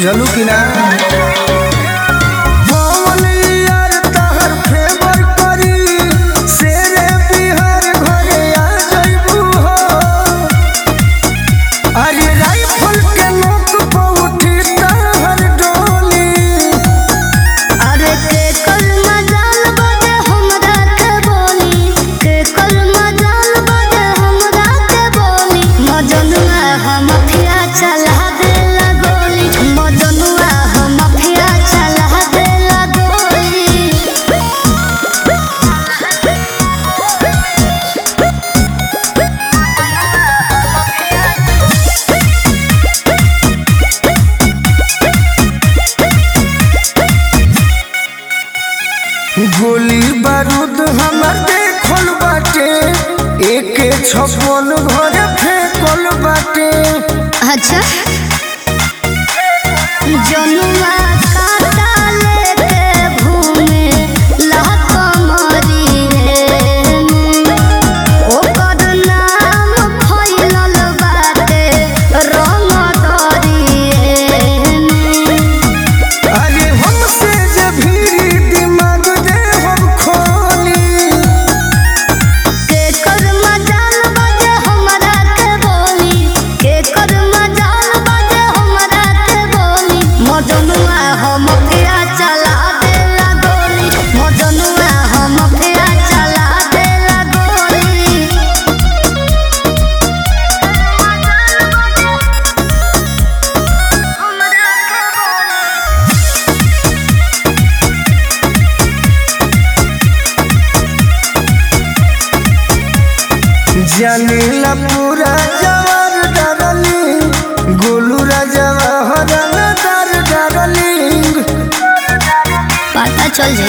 बुझलू कि ना पवन यार तहर फेवर करी शेरे बिहार घरे आ जइबू हो अरे राइफल के नोक पर उठी तहर डोली अरे के कल मजाल बजे हमरा के बोली के कल मजाल बजे हमरा के बोली मजनुआ हम फिया चला दे गोली मजनुआ हम फिया चला दे गोली गोली बारूद हमर देखल बाटे एके छप्पन घरे फेंकल बाटे अच्छा जनुआ काटा लेके घूमे लहकमरी रे ओकर नाम फैलल बाटे रंगदरी रे अरे हमसे जे भीरी दिमाग दे हम खोली के कर मजाल बजे हमरा के बोली के कर मजाल बजे हमरा के बोली मजनुआ हम फिया चला देला गोली मजनुआ हम फिया चला देला गोली जानीला पूरा जवार डरली गोलू राजा हरन दर डरली पता चल